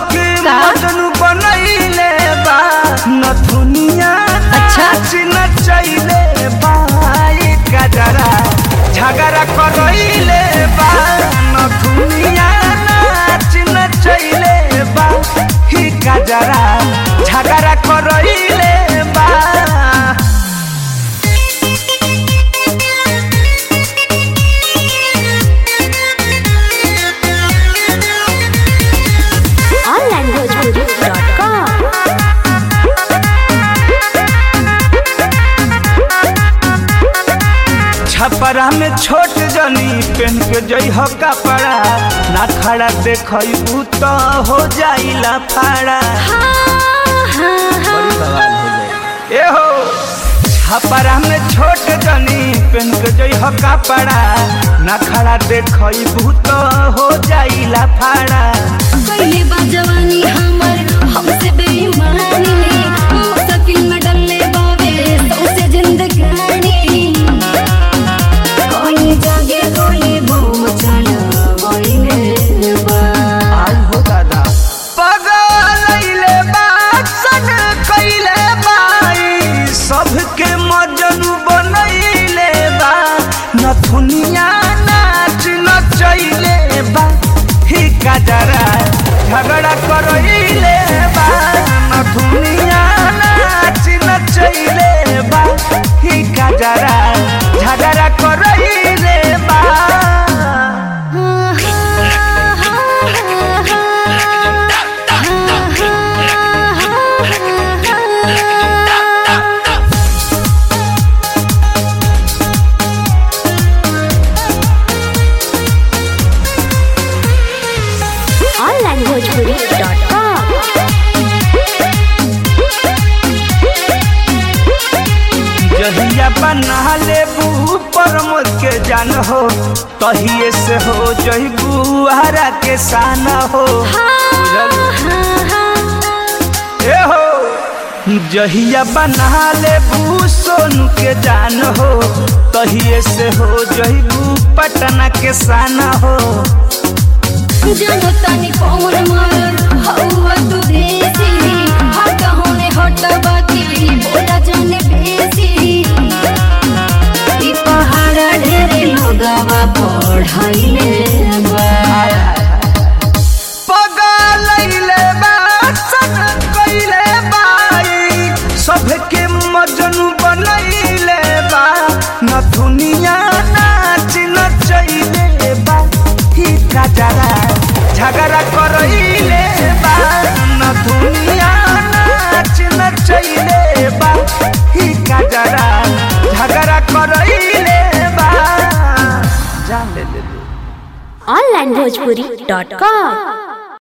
सबके का? मजनू बनैले बा नथुनिया अच्छा। नाच नचैले बा ई गजरा झगड़ा करैले बा नथुनिया नाच नचैले बा ई गजरा झगड़ा करैले बा onlinebhojpuri.com छपरा में छोट जनी पेन के जई हो कपड़ा ना खड़ा देखू तो हो जाइला फाड़ा बड़ी बवाल हो जाए ए हो छपरा में छोट जनी पेन के जई हो कपड़ा ना खड़ा देखू तो हो जाइला फाड़ा पहले बा जवानी हमर हमसे बेईमानी ने मुश्किल में डलले बावे सौसे जिंदगानी कोई जागे कोई बम चला बोइले बा आई हो दादा पगलैले बासन कैले बाई सबके मजनू बनैले बा नथुनिया नाच नचैले बा ही गजरा झगड़ा करैले बा नथुनिया नाच नचैले बा ही गजरा झगड़ा करैले बा onlinebhojpuri.com जहिया बना लेबू परमोद के जान हो तहिए से हो जहिबू हरा के शान हो ए हो जहिया बना लेबू सोनू के जान हो तहिए से हो जहिबू पटना के शान हो जानो तानी कौन मार हवा तू देसी हट होने हट बाकी बोला जाने बेसी ई पहाड़ा ढेरे लोगावा पढ़ाइले बा पगलैले बा सन कैले बाई सबके मजनू बनैले बा नथुनिया नाच नचैले बा ही गजरा झगड़ा करैले बा नथुनिया नाच नचैले बा ही गजरा झगड़ा करैले बा जान ले ले ले onlinebhojpuri.com